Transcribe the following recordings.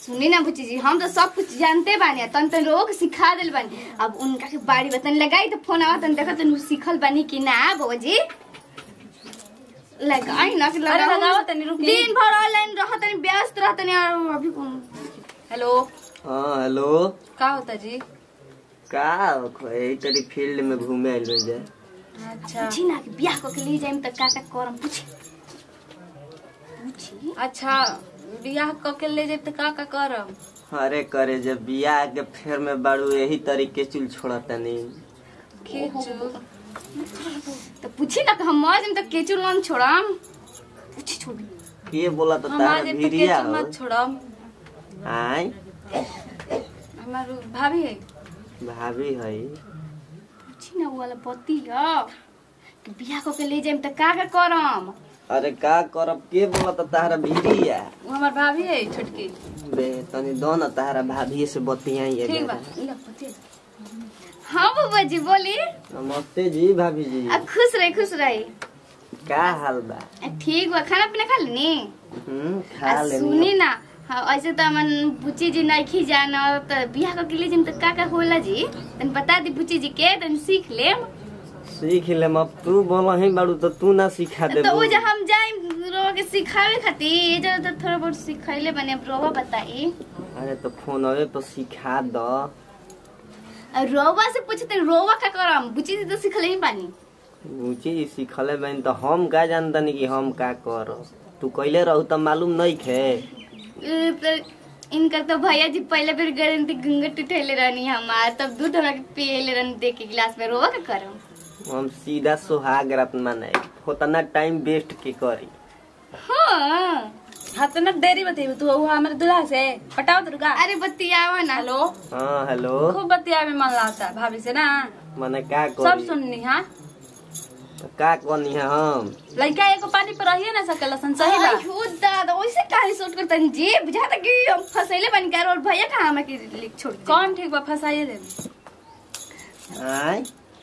सुनी ना बुच्ची जी हम तो सब कुछ जानते बानी तन तन लोग सिखा दिल बानी अब उनका के बाड़ी बतन लगाई तो फोन आवा तन देखा तन सीखल बानी कि ना बाबा जी लगाई ना कि अरे लगाओ लगाओ तनी रुकी। दिन भर ऑनलाइन रह तनी व्यस्त रह तनी और अभी कौन हेलो हाँ हेलो का होता जी का यही तरी फील्ड में घूमे आइल रही जाए अच्छा पूछी ना कि बियाह को के लिए जाइम त का का करम पूछी पूछी अच्छा बियाह क के ले जाब त का का करब अरे करे जब बियाह के फेर में बाड़ू यही तरीके चुल छोड़ा तनी खींचू तो पूछी ना कि हम मर जाइम त केचू लोन छोड़म पूछी छोड़ी के बोला तो हम आ तारा जाब त भिरिया केचू हो मत छोड़म आय हमार भाभी है भाभी है पूछी ना वो वाला पति ह कि बियाह को के ले जाइम त का का करम अरे का करब के बोला तो तारा भिरिया वो हमार भाभी है छोटकी बे तनी दो ना तारा भाभी से बतियाई ठीक बा है इला पति हाँ बाबा जी बोली नमस्ते जी भाभी जी आ खुश रही खुश रही का हाल बा आ, ठीक बा खाना पीना खा लेनी हम्म आ, खा सुनी लेनी ना हाँ, ऐसे तो हमन बुच्ची जी नहीं जाना तो बियाह को के लिए जाइम त का का होला जी तन बता दी बुच्ची जी के तन सीख लेम सीख ले अब तू बोला ही बाड़ू तो तू ना सिखा दे तो वो जो हम जाइम रोवा के सिखावे खातिर ये जो तो थोड़ा बहुत सिखैले बने अब रोवा बताई अरे तो फोनवे पर सिखा दो रोवा से पूछते रोवा का करम बुच्ची जी तो सिखले ही पानी ऊंची जी सिखले बहन तो हम का जानतनी कि हम का कर तू कैले रहू तो मालूम नहीं खे ए, तो इनकर तो भैया जी पहले बेर गए थे घूंघट उठैले रहनी हमार तब दूध हमरा के पियले रहनी देख के गिलास में रोवा का करम हम सीधा सुहाग रात माने उतना टाइम वेस्ट के करी हाँ हाँ तो ना देरी बतेबी तू वो हमारे दूल्हा से पटाओ दुर्गा अरे बतियावा ना हेलो हाँ हेलो खूब बतिया में मन लगता है भाभी से ना मने का सब करी सुननी हाँ तो का कहनी है हम लड़का एगो पानी पर रहिए ना सकेला सन सही बा आई हो दादा वैसे काहे सोच कर तनी जी बुझाता कि हम फसैले बन कर और भैया कहाँ हमें के लिख छोड़ दी? कौन ठीक बा फंसाइए दे आय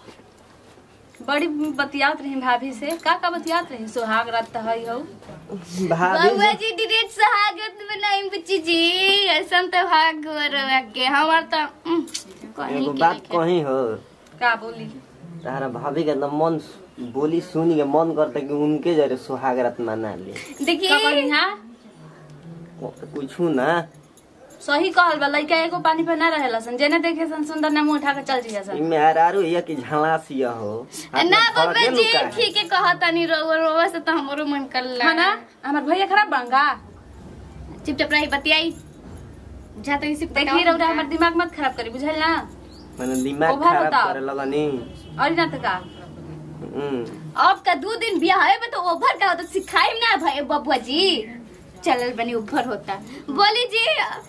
बड़ी बतियात रही भाभी से का का बतियात रही सुहाग रात तो हई हो भाभी बउआ जी डिरेट सहागत बनाई बच्ची जी ऐसा तो भाग के हमार तो उम, कहीं एगो के बात लेके। कही हो का बोली तारा भाभी के तो मन बोली सुन के मन करता कि उनके जरे सुहाग रात मना ले का देखिए बोली हाँ कुछ ना सही कहल बा लड़का एगो पानी पर ना रहेला सन जेने देखे सन सुंदर ना मुंह उठा के चल जिया सन इमे आरारू या कि झालासिया हो ना हाथ में बाबा फड़के जी लुका है। ठीक है कहा तनी रोवा रोवा से तो हमरो मन कर हाँ ना हमार भैया खराब बंगा चुपचाप रही बतियाई जा तो इसी देखी रौरा हमार दिमाग मत खराब करी बुझल ना मैंने दिमाग ओभर खराब बताओ। करे लगनी और ना तो का हम्म। अब का दो दिन बियाह है में तो ओभर का होता सिखाई ना भाई बबुआ जी चलल बनी ओभर होता बोली जी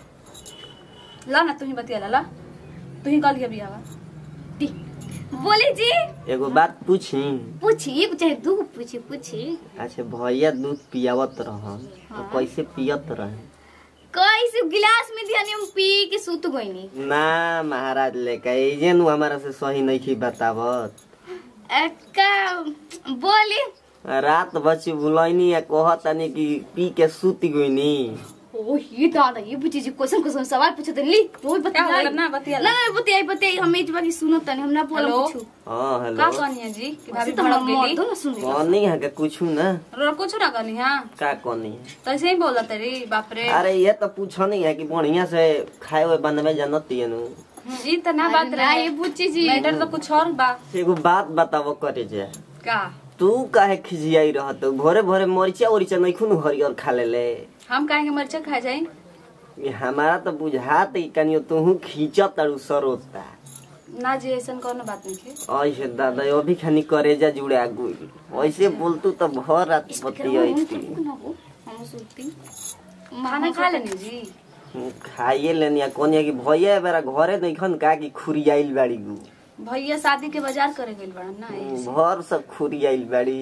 ला ना तू ही बतिया ला ला तू ही कल के बियावा दी- बोली जी एगो बात पूछी पूछी चाहे दू पूछी पूछी अच्छा भैया दूध पियावत रहन तो हाँ। कैसे पियत रहे कैसे गिलास में दिया हम पी के सूत गईनी ना महाराज लेके एजे नु हमारा से सही नहीं की बतावत का बोली रात बची बुलैनी या कहतनी कि पी के सूती गईनी ओ ये दादा ये पूछी जी क्वेश्चन क्वेश्चन सवाल पूछो तो ली रोज क्या बतियाई होगा ना बतिया ना ला ना बतियाई बतियाई हम इस बार सुनो तनी हम ना बोला हेलो? पूछू हाँ का हेलो कहनी है जी कि भाभी तो भड़क हम मर गेली दो ना सुन कहनी है के कुछ ना रो कुछ ना कहनी हाँ का कहनी है तो ऐसे ही बोला तेरी बाप रे अरे ये तो पूछनी है कि बढ़िया से खाए हुए बनवे जानती है नु हम्म, ई तो ना बात ना ये रहे पूछी जी मैटर तो कुछ और बा एगो बात बतावो करे जे का तू काहे खिजियाई रहत भोरे भोरे मरिचा उरिचा नहीं खुन हरियर खा लेले हम काहे मरचा खा जाई ये हमारा तो बुझात कि कनियो तू खींचत तारू सरोता ना जी ऐसा कोनो बात नहीं है ऐसे दादा अभी खानी करेजा जुड़ा गुल ऐसे बोलतू तो भर रात पति हम सुनती खाना खा लेनी जी खाइए लेनी कोनिया कि भैया बेरा घरे नहीं खन का कि खुरियाइल बाड़ी गु भैया शादी के बाजार करे गइल बड़ा ना ऐसे। भर सब खुरियाइल बाड़ी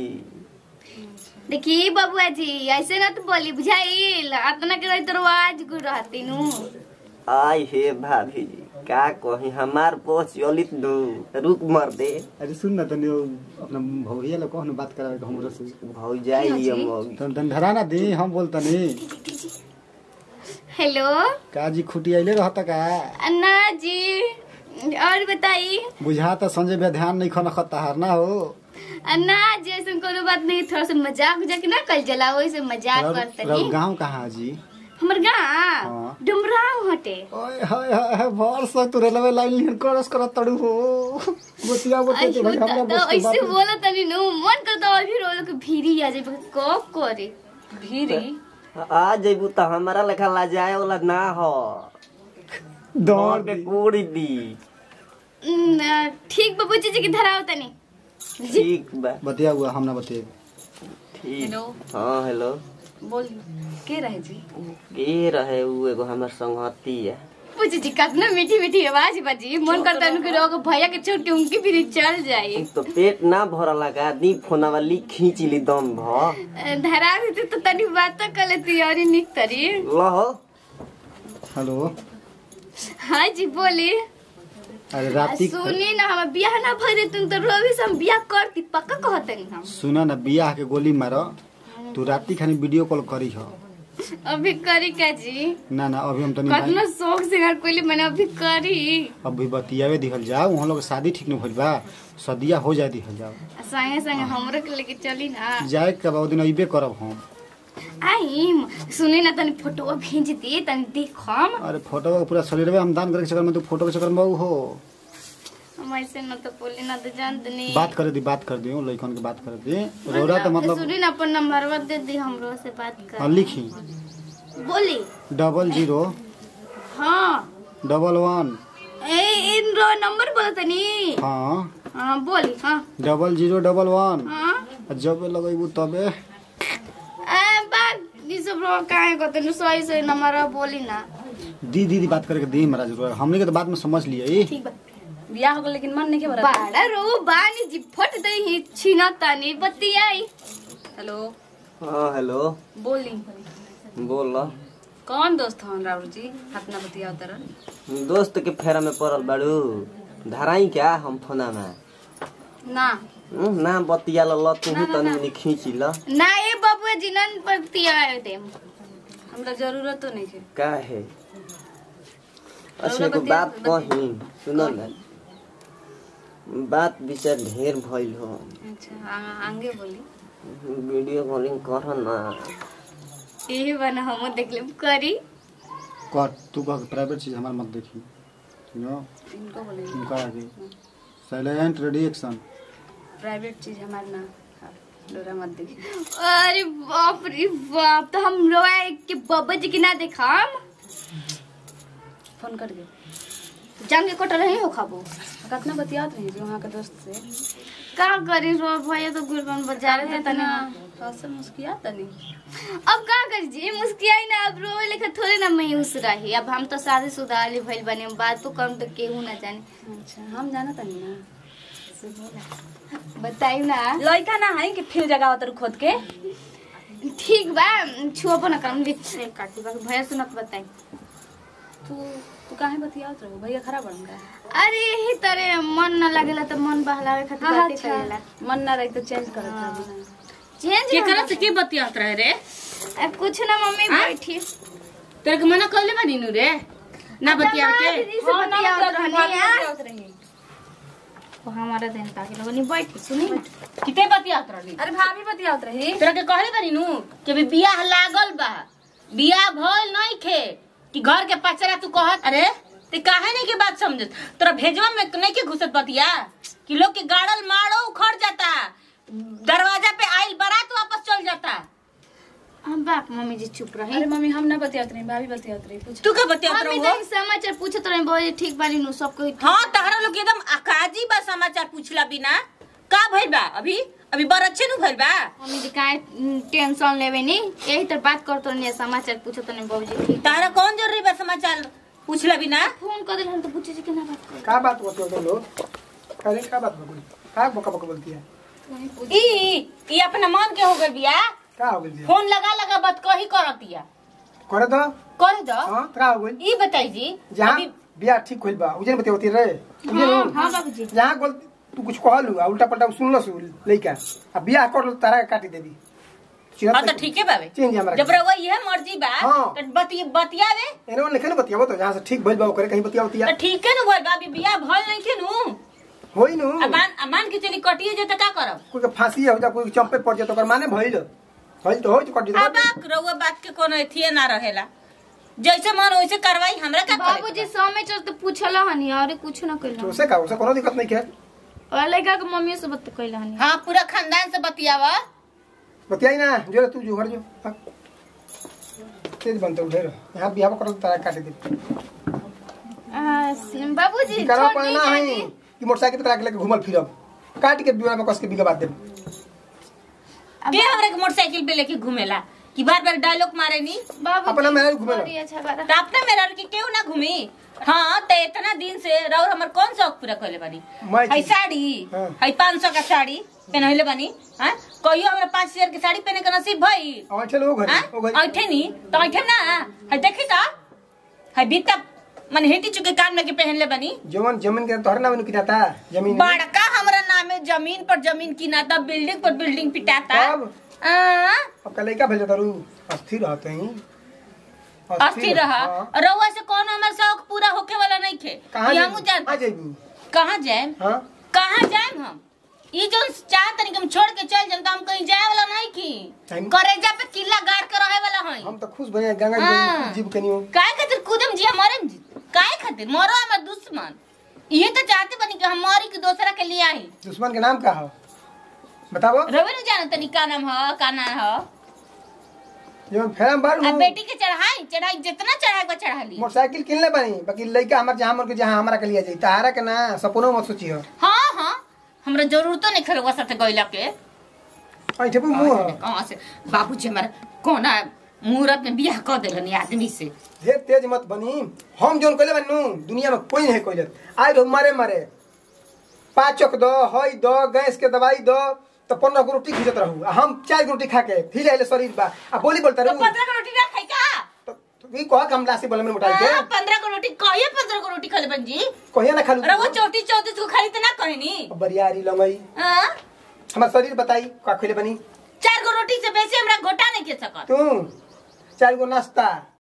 देखी बबुआ जी ऐसे ना तो बोली बुझाइल अतना के रही तो आज गुड़ रहती नु आय हे भाभी जी का कही हमार पोछ चलित दू रुक मर दे अरे सुन न तनी वो अपना भौया लोग कहन बात करावे के हमरो से भौजाई ये मौगी तन तन धरा ना दी हम बोलता नहीं हेलो का जी खुटी आइले रहता का अन्ना जी और बताई बुझा त संजय भैया ध्यान नहीं खन खत्ता ना हो अन्ना जी ऐसा कोनो बात नहीं थोड़ा सा मजाक उजाक ना कल जला वैसे मजाक रब करतनी गाँव कहाँ जी हमर गाँव हाँ। डुमराव हटे ओए हाय हाय हाय भर से तू रेलवे लाइन लिहन क्रॉस करत तड़ू हो बतिया बतिया अयो तो भाई हमरा दादा बस के ऐसे बात बोला तनी नु मन करता अभी रोलो के भीरी आ जाए कब करे भीरी आ जइबू त हमारा लेखा लाजाए वाला ना हो दौड़ के दी। कोड़ी दी न, ठीक बाबू जी की धराओ तनी ठीक बा बतिया हुआ हमरा बतिया ठीक हेलो हाँ हेलो बोल के रहे जी के रहे उ एगो हमर संगती है पूछे जी कितना मीठी मीठी आवाज बाजी मन करता उनके रोग भैया के छोड़ के उनकी भी चल जाए तो पेट ना भरल लगा दी फोना वाली खींच ली दम भ धरा देते तो तनी बात कर लेती और निक तरी लहो हेलो हाँ जी बोली अरे राती सुनी ना हम बियाह ना भर तुम तो रोवी से हम बियाह करती पक्का कहते हम सुना ना बियाह के गोली मारो तू राती खानी वीडियो कॉल करी हो अभी करी का जी ना ना अभी हम तनी कितना शौक सिंगार कोई मैंने अभी करी अभी बतियावे दिखल जाओ वहाँ लोग शादी ठीक न भइल बा सदिया हो जाए दिखल जाओ संगे संगे हमरो के लेके चली ना जाए के बाद दिन अइबे करब हम आई सुनी ना तनी फोटो भेज दी तनी देखम अरे फोटो पूरा शरीरवे हम दान करे के चक्कर में तू फोटो के चक्कर में हो हम ऐसे ना तो बोली ना तो जानते नहीं बात करे दी बात कर दियो लइकन के बात कर दी रोरा तो मतलब सुनी ना अपन नंबर दे दी हमरो से बात हाँ, कर लिखी बोली डबल जीरो हाँ डबल वन ए इन रो नंबर बोलो तनी हाँ हाँ बोली हाँ डबल जीरो डबल वन हाँ जब लगेबू तबे ए बात ये सब रो काहे को तनी सही सही नंबर बोली ना दी दीदी बात करके दी महाराज रोरा हमने के तो बात में समझ लिए ठीक बा बियाह हो गए लेकिन मन नहीं के भरा बाड़ा रो बानी जी फट दे ही छीना तानी बतियाई हेलो हाँ हेलो बोली बोल कौन दोस्त हन राहुल जी अपना बतिया तरह दोस्त के फेरा में पड़ल बाड़ू धराई क्या हम फोना में ना हम्म, ना बतिया ल तू तनी मनी खींच ल ना ए बबुआ जी नन बतिया दे हमरा जरूरत तो नहीं है का है अच्छा एगो बात कही सुनो ना बात विचार ढेर भइल हो अच्छा आ- आगे बोली वीडियो कॉलिंग कर ना यही बना हम देख ले करी कर तू कह प्राइवेट चीज हमार मत देखी नो इनको बोले उनका आगे साइलेंट रेडी एक्शन प्राइवेट चीज हमारे ना हाँ, डोरा मत देखिए अरे बाप रे बाप तो हम रोए के बब्बा जी की ना देखम फोन कर दे जान के कटल रही हो खाबो कितना बतियात रही जी वहाँ के दोस्त से का करी रो भैया तो गुरबन बाजार दे तने हंसल मुस्किया तनी अब का करी जी मुस्कियाई ना अब रोए लेखा थोड़े ना मायूस रही अब हम तो शादी शुदा वाली भइल बने बात तो कम तो केहू ना जाने अच्छा हम जाना तनी ना बताई ना लड़का ना है कि फिर जगह उतर खोद के ठीक बा छुआ ना करम लिख काटी बा भैया सुनत बताई तू तू काहे बतियात रहो भैया खराब बन गया अरे यही तरह मन न लगेला तो मन बहलावे खातिर हाँ, बातें अच्छा। करेला मन ना रही तो चेंज करत रहो चेंज के करत के बतियात रहे रे अब कुछ ना मम्मी बैठी तेरे के मना कहले बानी नु रे ना बतिया के दीदी से हाँ, ना बतियावत बतियात रहनी रही, यार। बतियात रही। वो हमारा दिन ताकि लोगनी बैठी सुनी ना किते बतियात रहली अरे भाभी बतियात रही तेरे के कहले बानी नु कि भी बियाह लागल बा बियाह भइल नहीं खे कि घर के पचरा तू कहत अरे ते काहे नहीं के बात समझत तोरा भेजवा में नहीं के घुसत बतिया कि लोग के गाड़ल मारो उखड़ जाता दरवाजा पे आइल बारात वापस चल जाता हम बाप मम्मी जी चुप रही अरे मम्मी हम ना बतियात रही भाभी बतियात रही पूछ तू के बतियात मम्मी रहो तो समाचार पूछत रहे बोले ठीक बानी नु सब कोई हाँ तहरा लोग एकदम अकाजी बा समाचार पूछला बिना का भइल बा अभी अभी बड़ अच्छे नु भइल बा मम्मी जी काहे टेंशन लेवे नी यही तर बात करत रहनी समाचार पूछत रहनी बाबूजी ठीक तारा कौन जरूरी बा समाचार पूछला बिना फोन कर देल हम तो पूछे जी केना बात कर का बात होती है तुम लोग अरे क्या बात हो गई का बका बका बोलती है ई ई अपना मन के हो गइल बिया का हो गई फोन लगा लगा बात कही करतिया करे तो कर दो हाँ का हो गई ई बताई जी जहाँ अभी बियाह ठीक होइल बा उजन बते होती रहे उजन हां बाबूजी जहाँ गलती तू कुछ कहलू आ उल्टा पल्टा सुनल सु लइका आ बियाह कर लो तारा के काटी देबी चिन्हत हाँ तो नहीं। ठीक है बाबे चिन्ह जी हमरा जब के। रहुआ ये मर्जी बा हाँ। तो बती बतियावे एने ओने लिखे ना बतियाबो तो जहाँ से ठीक भइल बा करे कहीं बतिया बतिया तो ठीक है नु बोल बाबी बियाह भल नहीं के नु होई नु अमान अमान के चली कटिए जे तो का करब कोई के फांसी हो जा कोई के चंपे पड़ जा तो ओकर माने भइल भइल तो होई तो कट अब जा रहुआ बात के कोनो एथिए ना रहेला जैसे मन वैसे करवाई हमरा का करे बाबूजी समय चल तो पूछला हनी और कुछ ना तो कहला उसे का उसे कोनो दिक्कत नहीं है और लड़का के मम्मी से बात कहला हनी हाँ पूरा खानदान से बतियावा बतियाई ना जो रे तू जो घर जो हाँ। तेज बनते उठे रहो यहाँ बिहाव करल तारा काटे दे आ, स- बाबूजी करा छोड़ पड़ना है दीजिए कि मोटरसाइकिल पे तरा के लेके घूमल फिरब काट के बिना में कस के बिगा बात दे के हमरा के मोटरसाइकिल पे लेके घूमेला कि बार बार डायलॉग मारे नी बाबूजी अपना मेहरारू घुमेला। बड़ी अच्छा बात तो अपना मेरा के क्यों ना घूमी हाँ तो इतना दिन से रौर हमर कौन शौक पूरा कैले बानी मैं है चीज- साड़ी हाँ। है पाँच सौ का साड़ी पहनले बानी हाँ कहियो हमरा पाँच हजार की साड़ी पहने का नसीब भई और चलो वो घर वो घर ऐठे नी तो ऐठे ना है देखे का है बीता मन हेटी चुके कान में के पहनले बानी जवन जमीन के तोहर नाम किनाता जमीन बड़का हमरा नामे जमीन पर जमीन किनाता बिल्डिंग पर बिल्डिंग पिटाता कब? आ, अब कल लइका भेज तारू अस्थिर रहते ही अस्थिर रहा हाँ। रउआ से कौन हमर शौक पूरा होके वाला नहीं थे कहाँ ये जाइबू? हमू जान कहाँ जाइबू कहाँ जाए हाँ कहाँ जाए हम ई जो चाह तनी हम छोड़ के चल जाम तो हम कहीं जाए वाला नहीं की हम- करेजा पे किला गाड़ के रहे वाला हई हम तो खुश भइया गंगा हाँ। जी जीव कनियो काहे खातिर कूदम जी मरम जी काहे खातिर मरो हमर दुश्मन ये तो चाहते बनी कि हम मरी कि दूसरा के लिए आई दुश्मन के नाम का हो बताओ रवे न जानो तनी का नाम ह का ना ह जवन फेरम बारू अब बेटी के चढ़ाई चढ़ाई जितना चढ़ाई को चढ़ा ली मोटरसाइकिल किनले बानी बाकी लइका हमर जहां मर के जहां हमरा के लिए जाई तारा के ना सपनो मत सोची हो हाँ हाँ हमरा जरूरतो नहीं खरवा साथे गइला के ऐठे पे मुंह कहाँ से बाबूजी हमारा कोना मुहूर्त में बियाह कर दिलन आदमी से ढेर तेज मत बनी हम जोन कइले बानू दुनिया में कोई नहीं कइले आइ रहो मारे मारे पाँचक दो हई दो गैस के दवाई दो तो पंद्रह गो रोटी खींचत रहू आ हम चार गो रोटी खा के फिर आइले शरीर बा आ बोली बोलता तो रहू पंद्रह को रोटी ना खाई का तो तो ई कह के हम लासी बोले में मोटाई के हाँ, पंद्रह को रोटी कहिए पंद्रह को रोटी खा बन जी कहिया ना खालू अरे वो चौटी चौतीस को खाली तो ना कहनी बरियारी लंगई हाँ? हमार शरीर बताई का खइले बनी चार गो रोटी से बेसी हमरा घोटा नहीं के सकत तू चार गो नाश्ता